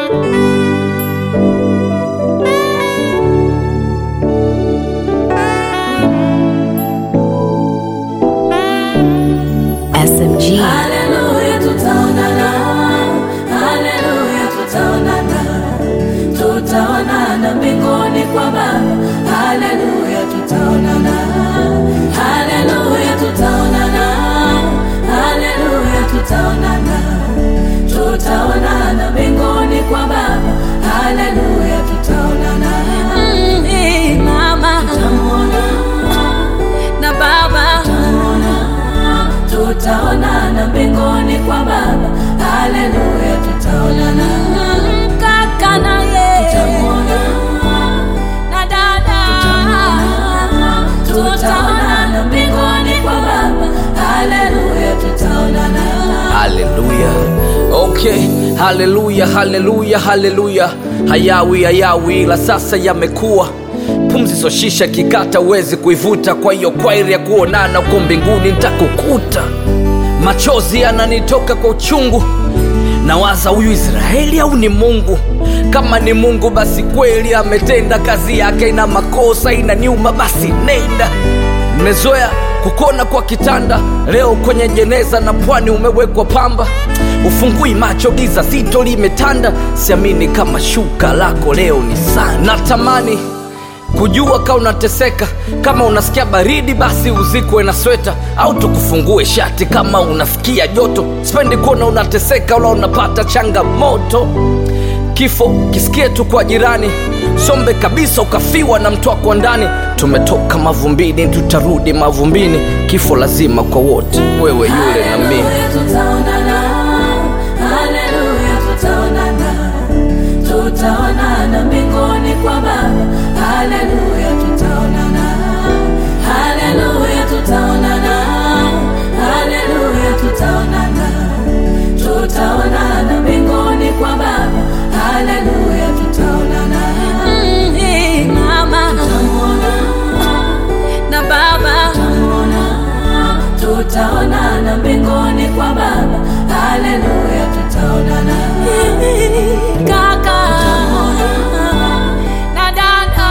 SMG. Haleluya, tutaonana. Haleluya, tutaonana. Tutaonana mbinguni kwa Baba. Haleluya, tutaonana. Haleluya, tutaonana. Haleluya, tutaonana. Tutaonana mbinguni kwa Baba. Haleluya, tutaonana. Mm, mama tutamuona na baba tutaonana mbinguni kwa baba haleluya tutaonana kaka naye tutamuona na dada tutaonana mbinguni kwa baba haleluya tutaonana haleluya okay haleluya haleluya haleluya hayawi hayawi ila sasa yamekuwa pumzi soshisha kikata uwezi kuivuta kwa hiyo kwairi ya kuonana uko mbinguni ntakukuta machozi yananitoka kwa uchungu nawaza huyu israeli au ni mungu kama ni mungu basi kweli ametenda kazi yake ina makosa ina nyuma basi nenda mmezoea kukona kwa kitanda leo kwenye jeneza na pwani umewekwa pamba ufungui macho giza zito limetanda siamini kama shuka lako leo ni sana natamani kujua ka unateseka kama unasikia baridi basi uzikwe na sweta au tukufungue shati kama unafikia joto sipendi kuona unateseka wala unapata changamoto kifo kisikie tu kwa jirani sombe kabisa ukafiwa na mtu wako ndani tumetoka mavumbini tutarudi mavumbini kifo lazima kwa wote wewe yule na mimi Haleluya, tutaonana. Haleluya, tutaonana. Tutaonana mbinguni kwa Baba. Haleluya, tutaonana. Haleluya, tutaonana. Haleluya, tutaonana. Tutaonana mbinguni kwa Baba. Haleluya, tutaonana. Mama tutamuona na baba tutaonana mbinguni kwa baba haleluya tutaonana kaka na dada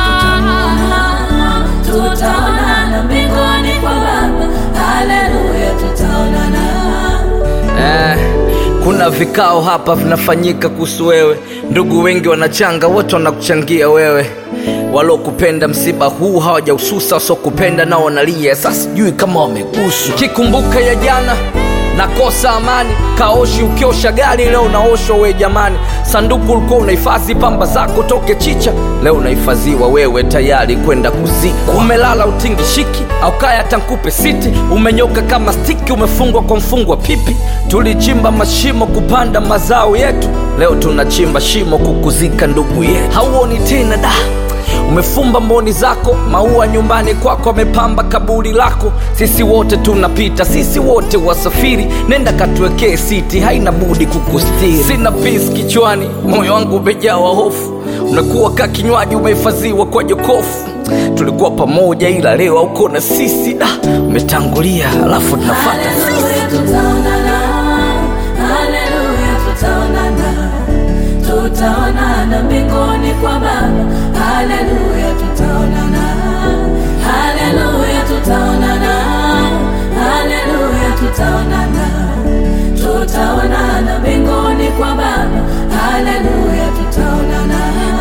tutaonana mbinguni kwa baba haleluya tutaonana eh, kuna vikao hapa vinafanyika kuhusu wewe ndugu wengi wanachanga wote wanakuchangia wewe walokupenda msiba huu hawajaususa wasiokupenda nao wanalia sasa sijui kama wameguswa kikumbuka ya jana nakosa amani kaoshi ukiosha gari leo unaoshwa we jamani sanduku ulikuwa unahifadhi pamba zako toke chicha leo unahifadhiwa wewe tayari kwenda kuzikwa umelala utingishiki au kaya tankupe siti umenyoka kama stiki umefungwa kwa mfungwa pipi tulichimba mashimo kupanda mazao yetu leo tunachimba shimo kukuzika ndugu yetu hauoni tena da umefumba mboni zako maua nyumbani kwako amepamba kaburi lako sisi wote tunapita sisi wote wasafiri nenda katuwekee siti haina budi kukustiri sina pisi kichwani moyo wangu umejawa hofu unakuwa ka kinywaji umehifadhiwa kwa jokofu tulikuwa pamoja ila leo auko na sisi da umetangulia alafu tunafata Haleluya, tutaonana. Haleluya, tutaonana. Tutaonana mbinguni kwa Baba. Haleluya, tutaonana. Haleluya, tutaonana. Haleluya, tutaonana. Tutaonana mbinguni kwa Baba. Haleluya, tutaonana.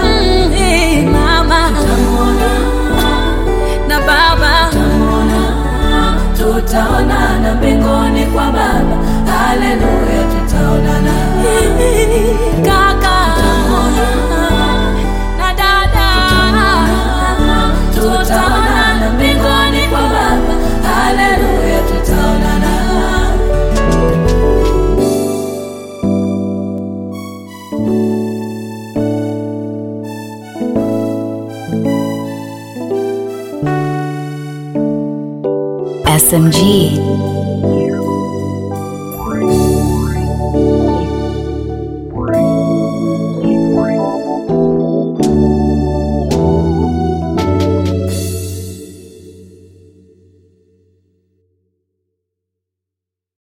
Mama tutamuona na baba tutaonana mbinguni kwa baba haleluya tutaonana kaka na dada tutaonana mbinguni kwa baba haleluya tutaonana SMG.